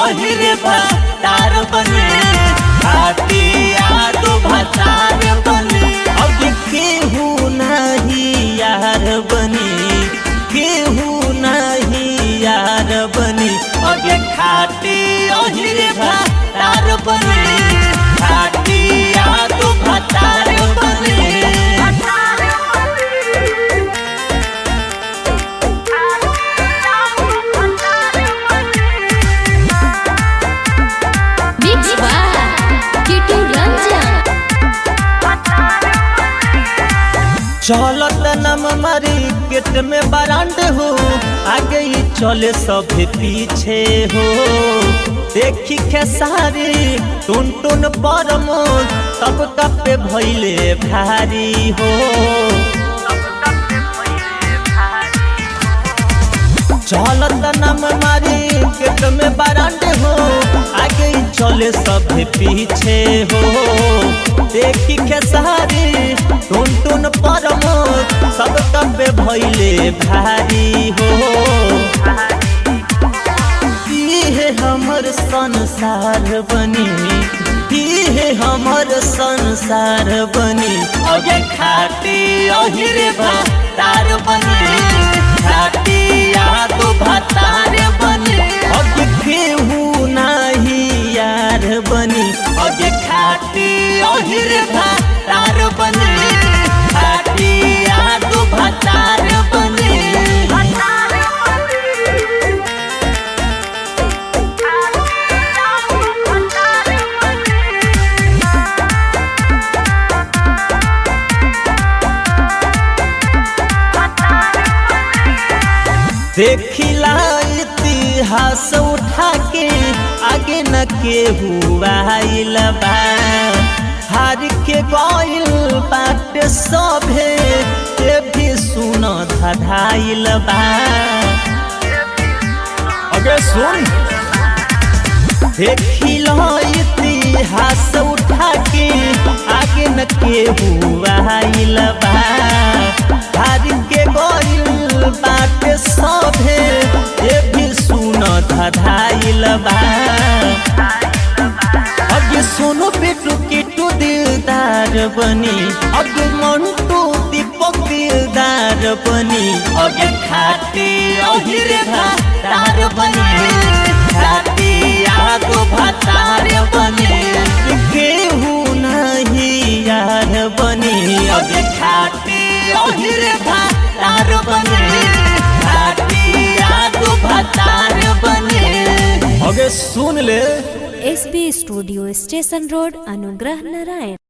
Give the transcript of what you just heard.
ओहिरे भातार बने खाती याद भातार बने अब केहू नहीं यार बनी केहू नहीं यार बनी अब खाती ओहिरे भातार बने खाती याद भातार बने Mix by Kitu Ranjan. चलत नम मारी गेट में बरांड हो आगे ही चले सब पीछे हो देखी खेसारी टुन टुन परम सब कपे भैले भारी हो चलत नम मारी गेट में बरांड हो आगे ही चले सब पीछे हो देखी खेसारी टुन टुन परम सब कबे भैले भारी हो इहे हमर संसार बनी इहे हमर संसार बनी अगे खाती ओहिरे भातार बनी खाती याद भातार बनी अगे केहू नाही यार बनी अगे खाती ओहिरे भातार बनी खाती याद भातार बनी देखिला इतिहास उठा के आगे न के हुआ बा हार के गइल बाट सभे ये भी सुन धधाइल बा अगे सुन देखिल इतिहास उठा के आगे न के हुआ बा हार के गइल बाट सभे ये भी सुन धधाइल बा अगे सुनो बेटू किटू दिलदार बनी अगे मंटू दीपक दिलदार बनी अगे खाती ओहिरे भातार बनी खाती आगो भातार बनी केहू नहीं यार बनी अगे खाती ओहिरे भातार बनी खाती आगो भातार बनी अगे सुन ले एसबी स्टूडियो स्टेशन रोड अनुग्रह नारायण